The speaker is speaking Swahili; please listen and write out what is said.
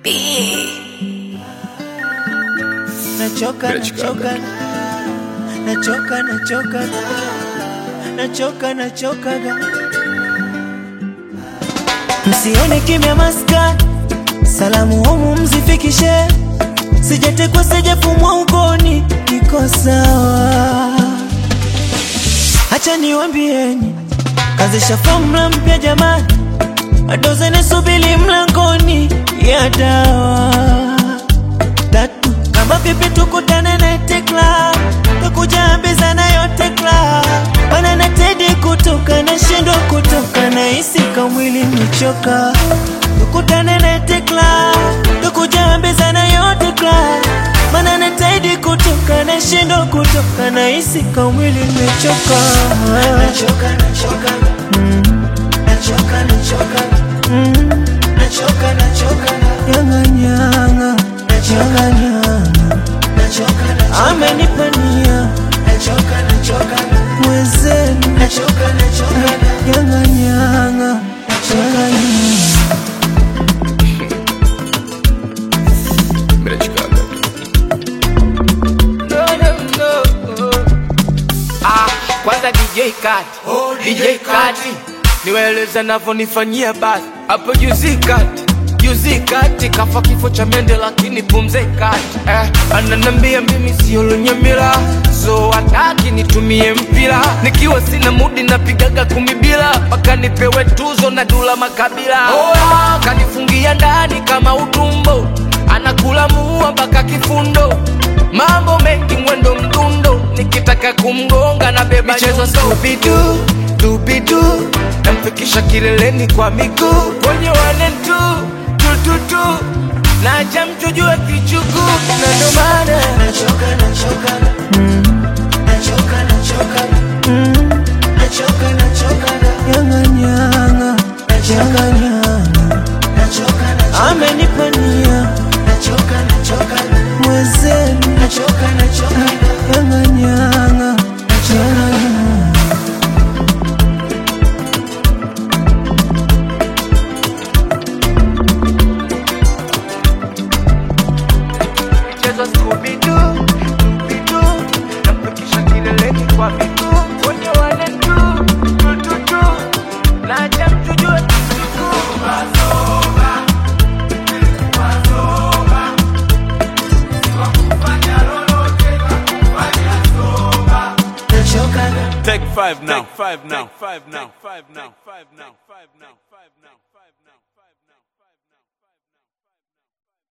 Nachoka, nachoka, nachoka, nachoka, nachoka, nachoka. Msione kimya maskani, salamu humu mzifikishe, sijatekwa sijafumwa ukoni, niko sawa. Hacha niwambieni, kazisha fomula mpya jamani, adozene subili mlangoni ya dawa tatu kama vipi tukutane Night Club tukujambizana yote club bana na Teddy kutoka na shindo kutoka na hisi kamwili nichoka tukutane Night Club tukujambizana yote club bana na Teddy kutoka na shindo kutoka na hisi kamwili nichoka nachoka nachoka mm. nachoka nachoka mm. nachoka nachoka nyanga nyanga nachoka nyanga amenipania mwenzenu nyanga nyanga nyanga nyanga No, no, no. Ah, kwanza DJ Kati, DJ Kati, niwaeleze navyonifanyia basi hapo juzi kati juzi kati kafa kifo cha mende lakini pumze kati eh, ananambia mimi sio lunyamila so hataki nitumie mpira nikiwa sina mudi napigaga kumi bila mpaka nipewe tuzo na dula makabila Oya, kanifungia ndani kama utumbo anakula muua mpaka kifundo mambo mengi mwendo mdundo nikitaka kumgonga na beba michezo stupidu tupidu namfikisha kileleni kwa miguu kwenye wane tu tututu naja mjujue kichuku na ndo maana nyanga nyanga nyanga nyanga amenipania mwenzenu nyanga nyanga nyanga nyanga michezo stupidu tupidu namfikisha kileleni kwa miguu kwenye wane tu tututu naja mjujue kichuku Take five now. Take five now. Take five now. Take five now. Five now. Five now. Five now. Five now.